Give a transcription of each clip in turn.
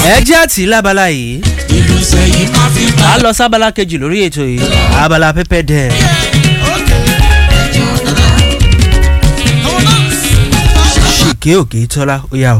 ẹ jẹ́ àti lábala yìí ìlú sẹ́yìn máa fi bá. a lọ sábala kejì lórí ètò yìí abala pẹpẹ dẹ ṣìkè òkè tọ́lá ó yà o.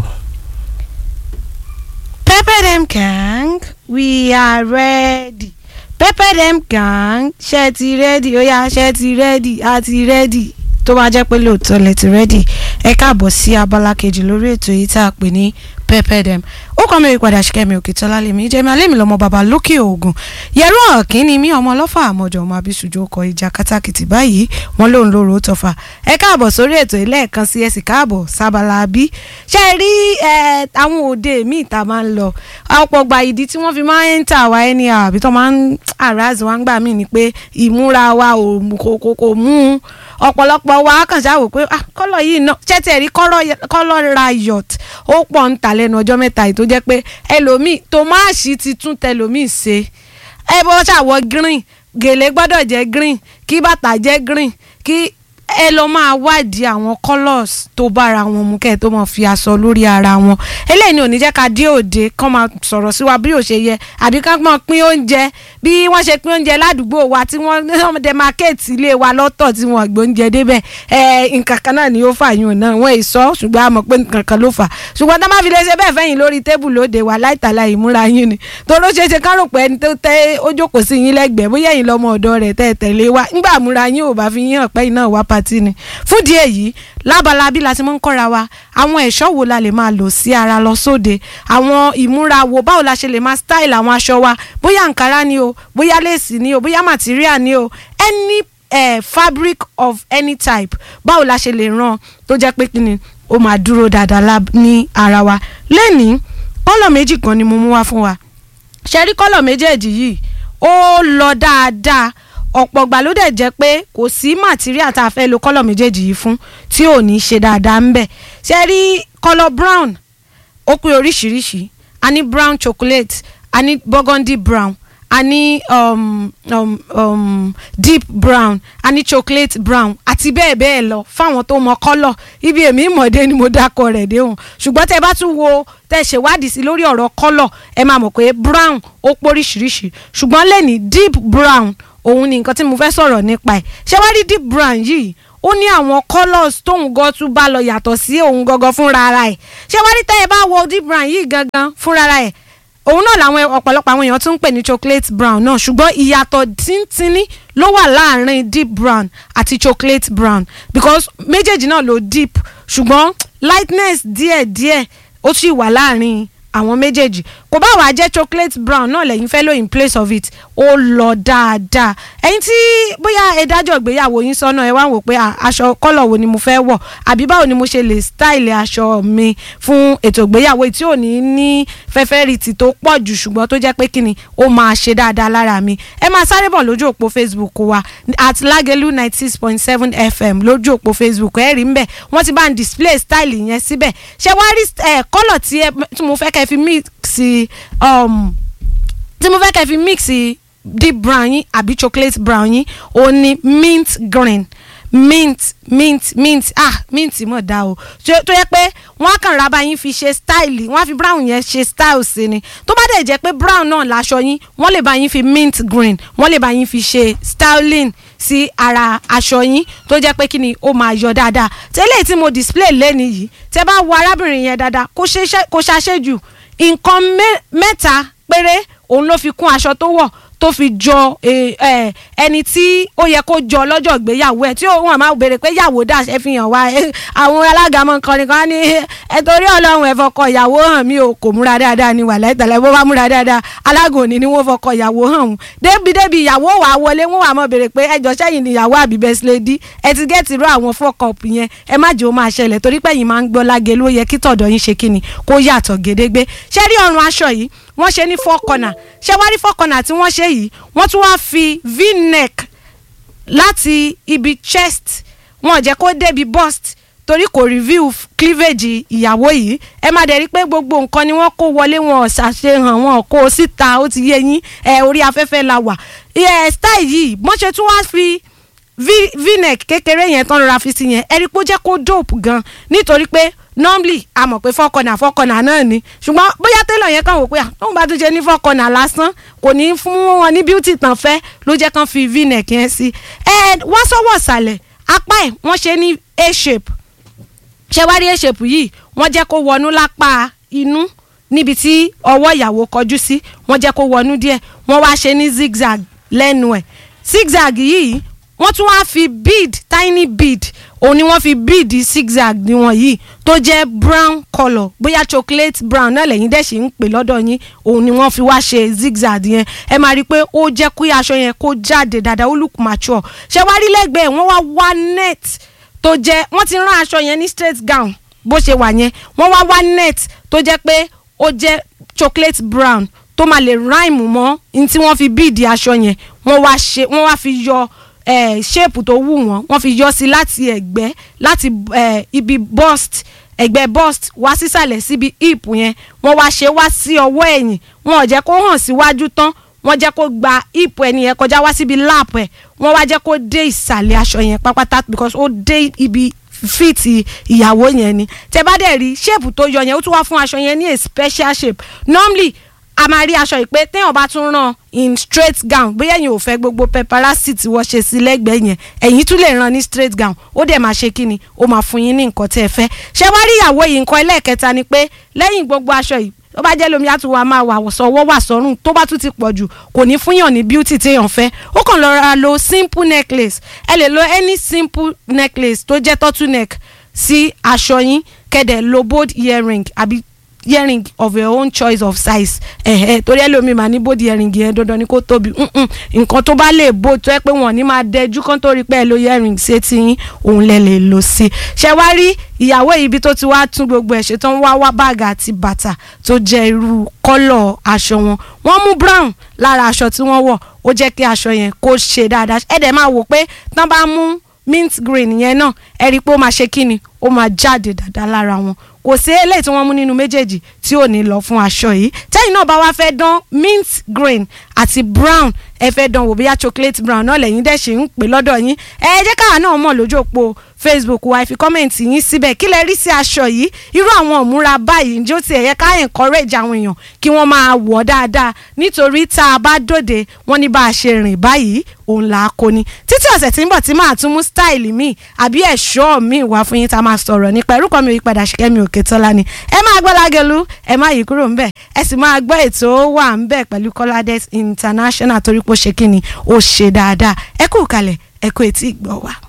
Pepper them gang, we are ready. Pepper them gang, ṣe ti ready, ó yá ṣe ti ready, a ti ready. Tó bá jẹ́ pé lóòótọ́ lẹ ti ready, ẹ káàbọ̀ sí abala kejì lórí ètò yìí tá a pè ní pepper them. Ó kọ́ mi ìpadà ṣìkẹ́mi òkè tọ́lá lèmi jẹ́ mi alẹ́ mi lọ́mọ bàbá lókè ògùn. Yẹ̀rọ ọ̀kín ni mí ọmọ ọlọ́fà àmọ́jọ ọmọ abisujú ọkọ̀ ìjà kátàkìtì báyìí wọ́n lòun lóru ó tọ́fà. Ẹ káàbọ̀ sórí ètò yìí lẹ́ẹ̀kan sí ẹ sì káàbọ̀ sábàlá bí. Ṣé ẹ rí ẹ, àwọn òde míì tá a máa ń lọ ọ̀pọ̀ gba ìdí tí wọ́n fi máa ń tà wá ẹni àbí tó máa ń àràzì wá ń gbà mí ni pé ìmúra wa ò mú- kò kò kò mú un ọ̀pọ̀lọpọ̀ wa kàn ṣáà wò pé ah kọ́lọ̀ yìí náà ṣẹ́tẹ̀ rí kọ́lọ̀ riot ó pọ̀ ń tà lẹ́nu ọjọ́ mẹ́ta yìí tó jẹ́ pé ẹlòmíì tòmáàṣì ti tún tẹlòmíì ṣe ẹ bọ́ ṣàwọ̀ green gèlè gbọ́dọ̀ jẹ́ green kí bàtà jẹ́ green kí ẹ lọ máa wádìí àwọn colours tó bára wọn mu kẹ́ ẹ tó máa fi aṣọ lórí ara wọn eléyìí ni ò ní jẹ́ ká dé òde kán máa sọ̀rọ̀ sí wa bí ò ṣe yẹ àbí ká máa pín oúnjẹ bí wọ́n ṣe pín oúnjẹ ládùúgbò wa tí wọ́n demarcate ilé wa lọ́tọ̀ tí wọ́n gbé oúnjẹ débẹ̀ ẹ nǹkan kan náà ni ó fà yún náà wọ́n èso ṣùgbọ́n a mọ̀ pé nǹkan kan ló fà ṣùgbọ́n tá a máa fi lè ṣe bẹ́ẹ̀ fẹ́yìn lórí tébù lóde wa láìtàlá ìmúra yín ni toró ṣeé ṣe ká rò pé ẹni tó tẹ́ ó jókòó sí yín lẹ́gbẹ̀ẹ́ bóyá ẹ̀yin lọ́mọ ọ̀dọ́ rẹ̀ tẹ́ ẹ tẹ̀lé wa ńgbà múra yín ò bá fi yín hàn pé iná wá patí ni fúdì èyí lábala bí la ti máa ń kọ́ra wa àwọn ẹ̀ṣọ́ wo la lè máa lò sí ara lọ sóde àwọn ìmúra wo báwo la ṣe lè máa style àwọn aṣọ wa bóyá nkàrà ni o bóyá léèsì ni o bóyá material ni o any eh, fabric of any type báwo la ṣe lè ràn tó jẹ́ pé kíni ó máa dúró dáadáa lá- ní ara wa lẹ́nìí kọ́lọ̀ méjì kan ni mo mú wá fún wa ṣe rí kọ́lọ̀ méjèèjì yìí ó lọ dáadáa ọ̀pọ̀ gbà ló dẹ̀ jẹ́ pé kò sí material tá a fẹ́ lo kọ́lọ̀ méjèèjì yìí fún tí ò ní ṣe dáadáa ń bẹ̀ ṣe rí kọ́lọ̀ brown ó pé oríṣiríṣi a ní brown chocolate a ní burgundy brown a ní um, um, um, deep brown a ní chocolate brown àti bẹ́ẹ̀ bẹ́ẹ̀ lọ fáwọn tó mọ kọ́lọ̀ ibi èmi ìmọ̀dé ni mo dákọ̀ rẹ̀ déhùn ṣùgbọ́n tẹ bá tún wo tẹ ṣèwádìí sí lórí ọ̀rọ̀ kọ́lọ̀ ẹ máa mọ̀ pé brown ó póríṣiríṣi ṣùgbọ́n lẹ́ni deep brown òun ni nǹkan tí mo fẹ́ sọ̀rọ̀ nípa ẹ̀ ṣé wá rí deep brown yìí ó ní àwọn colours tóun gan tún bá lọ yàtọ̀ sí òun gangan fúnra ara ẹ̀ ṣé wá rí tẹ́ ẹ bá wo deep brown yìí gangan fúnra ara ẹ̀ òun náà làwọn ọ̀pọ̀lọpọ̀ àwọn èèyàn tún ń pè ní chocolate brown náà ṣùgbọ́n ìyàtọ̀ tíntínní ló wà láàrin deep brown àti chocolate brown because méjèèjì náà ló deep ṣùgbọ́n lightness díẹ̀díẹ̀ ó sì wà láàrin àwọn méjèèjì kò bá wàá jẹ́ chocolate brown náà lẹ́yìn fẹ́ lò in place of it ó lọ dáadáa ẹ̀yin tí bóyá ẹ dájọ́ ìgbéyàwó yín sọ́nà ẹ wá wò pé à, aṣọ kọ́lọ̀ wo ni mo fẹ́ wọ̀ àbí báwo ni mo ṣe lè style aṣọ mi fún ètò ìgbéyàwó tí ò ní ní fẹ́fẹ́rìtì tó pọ̀ jù ṣùgbọ́n tó jẹ́ pé kíni ó máa ṣe dáadáa lára mi ẹ máa sáré bọ̀ lójú òpó facebook wa at lagelu ninety six point seven fm lójú òpó facebook ẹ rí ń bẹ̀ wọ́n ti bá ń display style yẹn síbẹ̀ ṣé wá rí ẹ kọ́lọ̀ tí ẹ tí mo fẹ́ kẹ́ fi mix um, tí mo fẹ́ kẹ́ fi mix deep brown yín àbí chocolate brown yín ó ní mint green mint mint mint ah mint mọ̀ dá o tó tó yẹ pé wọ́n á kàn ra bá yín fi ṣe style wọ́n á fi brown yẹn ṣe style sí ni tó bá dẹ̀ jẹ́ pé brown náà láṣọ yín wọ́n lè bá yín fi mint green wọ́n lè bá yín fi ṣe styling sí ara aṣọ yín tó jẹ́ pé kí ni ó máa yọ dáadáa tẹ́lẹ̀ tí mo display lẹ́ni yìí tẹ́ bá wo arábìnrin yẹn dáadáa kó ṣe- kó ṣàṣejù nǹkan mẹ́- mẹ́ta péré òun ló fi kún aṣọ tó wọ̀ tó fi jọ eh, eh, ẹni tí ó yẹ kó jọ lọ́jọ́ ìgbéyàwó ẹ̀ tí òun àmọ́ béèrè pé yàwó dà ṣe fi hàn wá eh, àwọn alága mọ̀ nǹkan nìkan ní ẹ torí ọlọ́run ẹ̀ fọkọ ìyàwó hàn mí o kò múra dáadáa ni wà láìtàlẹ́ bó bá múra dáadáa alága òní ni wọ́n fọkọ ìyàwó hàn òun débi débi ìyàwó wà á wọlé wọ́n wà mọ́ béèrè pé ẹjọ́ sẹ́yìn ni ìyàwó àbí best lady ẹ ti gẹ́ẹ̀tì irú àwọn fọ́kọ̀pù yẹn ẹ má jẹ́ ó máa ṣẹlẹ̀ torí pé yìí máa ń gbọ́ lágẹ̀ ló yẹ kí tọ̀dọ̀ yín ṣe kíni kó yàtọ̀ gédégbé ṣé rí ọrùn aṣọ yìí wọ́n ṣe ní four corner ṣé wá rí four corner tí wọ́n ṣe yìí wọ́n tún wá fi v-neck láti ibi chest wọn ò jẹ́ kó débi bust torí kò review cleavage ìyàwó yìí ẹ má dẹ̀ rí pé gbogbo nǹkan ni wọ́n kó wọlé wọn ò ṣàṣehàn wọn ò kó o síta ó ti yé yín ẹ orí afẹ́fẹ́ la wà ẹ style yìí wọ́n ṣe tún wá fi v- v-neck kékeré yẹn tán rọra fi sí yẹn ẹ rí pé ó jẹ́ kó dope gan nítorí pé normally a mọ̀ pé fọ́kànnà fọ́kànnà náà ni ṣùgbọ́n bóyá tẹ́lọ̀ yẹn kàn wò pé tóun bá tún ṣe ní fọ́kànnà lásán kò ní fún wọn ní beauty tán fẹ́ ló jẹ́ kán fi v-neck yẹn sí ẹ wọ́n sọ́wọ́ ìsàlẹ̀ apá ẹ̀ wọ́n ṣe ní a shape ṣé wá rí a shape yìí wọ́n jẹ́ kó wọnú lápá inú níbi tí ọwọ́ ìyàwó kọjú sí wọ́n jẹ́ kó wọnú díẹ̀ wọ́n wá ṣe ní zigzag lẹ́nu ẹ̀ zigzag yìí wọ́n tún wá fi bead tiny bead òun ni wọ́n fi bead zigzag níwọ̀n yìí tó jẹ́ brown colour bóyá chocolate brown náà lẹ́yìn dẹ̀ ṣe ń pè lọ́dọ̀ yín òun ni wọ́n fi wá ṣe zigzag yẹn ẹ máa rí i pé ó jẹ́ kí aṣọ yẹn kó jáde dáadáa ó look mature ṣé wá rí lẹ́gbẹ̀ẹ́ wọ́n wá wá net tó jẹ́ wọ́n ti rán aṣọ yẹn ní straight gown bó ṣe wà yẹn wọ́n wá wá net tó jẹ́ pé ó jẹ́ chocolate brown tó máa lè rhyme mọ́ ní tí wọ́n fi bíìdì aṣọ yẹn wọ́n wá ṣe wọ́n wá fi yọ eh, shape tó wù wọ́n wọ́n fi yọ sí láti ẹ̀gbẹ́ láti eh, ibi bust ẹ̀gbẹ́ bust wá sísàlẹ̀ síbi hip yẹn wọ́n wá ṣe wá sí ọwọ́ ẹ̀yìn wọn ò jẹ́ kó hàn síwájú tán wọ́n jẹ́ kó gba hip ẹni yẹn kọjá wá síbi lap ẹ̀ wọ́n wá jẹ́ kó dé ìsàlẹ̀ aṣọ yẹn pápátá because ó dé ibi fíìtì ìyàwó yẹn ni tẹ bá dẹ̀ rí shape tó yọ yẹn ó tún wá fún aṣọ yẹn ní a special shape normally a máa rí aṣọ yìí pé téèyàn bá tún rán in straight gown bóyá ẹ̀yin ò fẹ́ gbogbo paparazzi tí wọ́n ṣe sí lẹ́gbẹ̀ẹ́ yẹn ẹ̀yin tún lè rán ní straight gown ó dẹ̀ máa ṣe kíni ó máa fún yín ní nǹkan tẹ́ ẹ fẹ́ ṣé wá rí ìyàwó yìí nǹkan ẹlẹ́ẹ̀kẹta ni pé lẹ́yìn gbogbo aṣọ yìí tó bá jẹ́ lómi àtúwọ̀ máa wà sọ́wọ́ wà sọ́rùn tó bá tún ti pọ̀ jù kò ní fúnyàn ní beauty téèyàn fẹ́ ó kàn lọ ra lo simple necklace ẹ lè lo any simple necklace tó jẹ́ turtle neck sí aṣọ yín kẹ́dẹ̀ lo bold earring àbí earring of your own choice of size ẹ̀hẹ́ torí ẹlòmíì máa ní bold earring yẹn dandan ni kó tóbi mm-mm. nǹkan tó bá lè bó tó ẹ pé wọn ní máa dẹjú kán tó rí pé ẹ lo earring ṣé tí yín òun lẹ lè lò sí ṣe wá rí ìyàwó ibi tó ti wá tún gbogbo ẹ̀ ṣe tán wá wá báàgì àti bàtà tó jẹ́ irú kọ́lọ̀ aṣọ wọn wọ́n mú brown lára aṣọ tí wọ́n wọ̀ ó jẹ́ kí aṣọ yẹn kó ṣe dáadáa ẹ̀ dẹ̀ máa wò pé tán bá mú mint green yẹn náà ẹ rí i pé ó máa ṣe kíni ó máa jáde dáadáa lára wọn kò sí eléyìí tí wọ́n mú nínú méjèèjì tí ò ní lọ fún aṣọ yìí tẹ́yìn náà bá wá fẹ́ dán mint green àti brown ẹ fẹ́ dán wò bóyá chocolate brown náà lẹ́yìn dẹ̀ ṣe ń pè lọ́dọ̀ yín ẹ jẹ́ káwa náà mọ̀ lójú òpó facebook wa ẹ fi kọ́mẹ̀ntì yín síbẹ̀ kí lẹ rí sí aṣọ yìí irú àwọn òmúra báyìí ǹjẹ́ ó ti ẹ̀yẹ ká encourage àwọn èèyàn kí wọ́n máa wọ̀ dáadáa nítorí tá a bá dòde wọ́n ní bá a ṣe rìn báyìí òun là á kó ni títí ọ̀sẹ̀ tí ń bọ̀ tí máa tún mú style mi àbí ẹ̀ṣọ́ mi wá fún yín tá a máa sọ̀rọ̀ nípa irúkọ mi ìpadà ṣìkẹ́mi òkè tọ́lá ni ẹ máa gbọ́ lágẹ̀lú ẹ má yí kúrò ńbẹ̀ ẹ sì máa gbọ́ ètò wà ńbẹ̀ pẹ̀lú Kọ́ládé international torí pé ó ṣe kí ni ó ṣe dáadáa ẹ kú kalẹ̀ ẹ kú etí ìgbọ́ wa.